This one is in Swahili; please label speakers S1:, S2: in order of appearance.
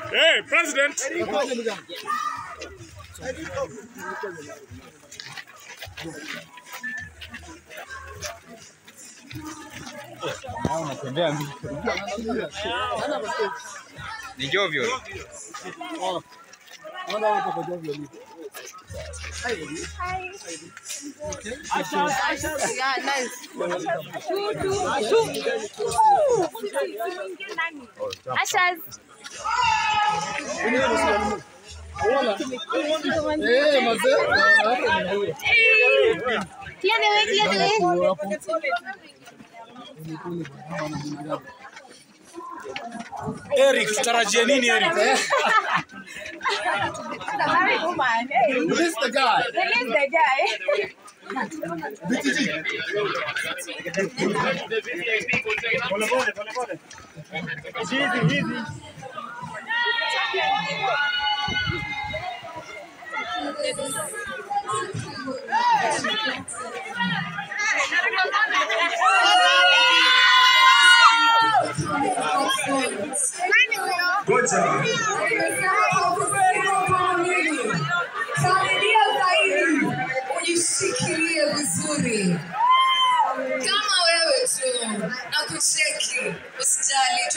S1: Hey, President.
S2: Ni Jovyo.
S3: Yeah, nice. Ashas. Clear the way, clear the way.
S1: Eric, tutarajie nini Eric?
S4: Release the guy.
S3: Release the guy.
S4: BTG.
S5: Familia zaidi ujishikilie vizuri kama wewe tu na kucheki, usijali,